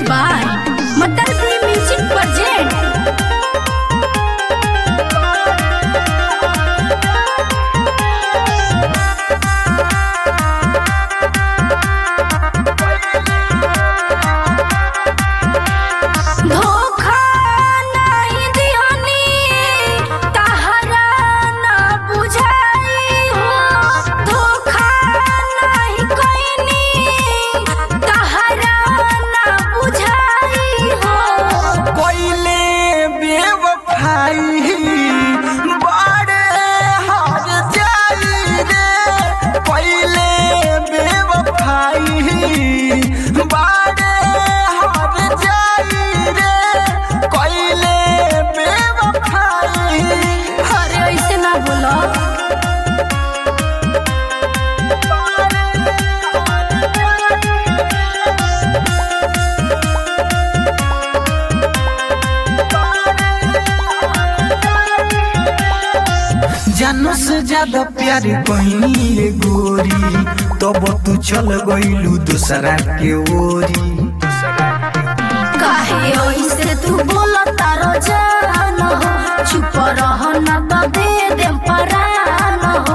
by Matarki Music Project. धोखा नहीं दिहनी तहरा ना बुझाई हो धोखा नहीं कोइनी तहरा ना बुझाई हो कोइले बेवफाई बड़े हार जाई रे कोइले बेवफाई बड़े हार जाई रे कोइले बेवफाई अरे ऐसे ना बोलो जानो से ज्यादा प्यार कहीं गोरी तब तू चल गईलू दूसरा के ओरी काहे ऐसे तू बोला तारो जान हो चुप रह ना तो दे दे परान हो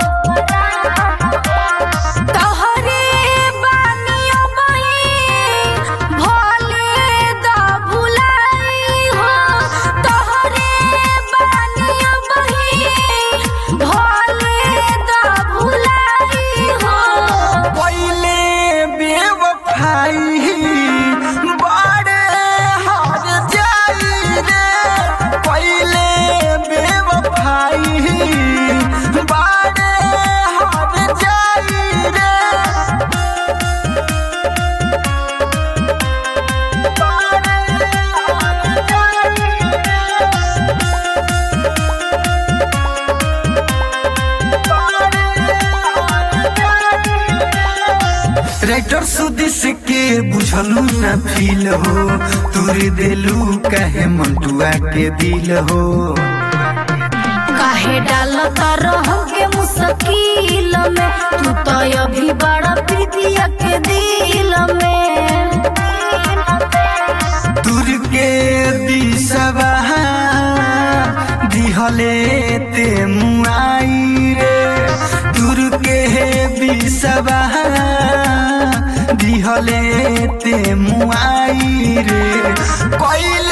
तोहरे बानियों बही भोले दा भुलाई हो तोहरे बानियों बही भोले दा भुलाई हो पहले बेवफाई बड़े हार जाई रे पहले बेवफाई बड़े हार जाई रे राइटर सुदिस के बुझलू न फील हो तुर देलू कहे मंटुआ के दिल हो काहे डालता रह के मुश्किल में तू तो अभी बड़ा प्रीतिया के दिल में तुर के दिसवा दिहले ते मुआई रे तुर के दिसवा दिहले ते मुआई रे कोइल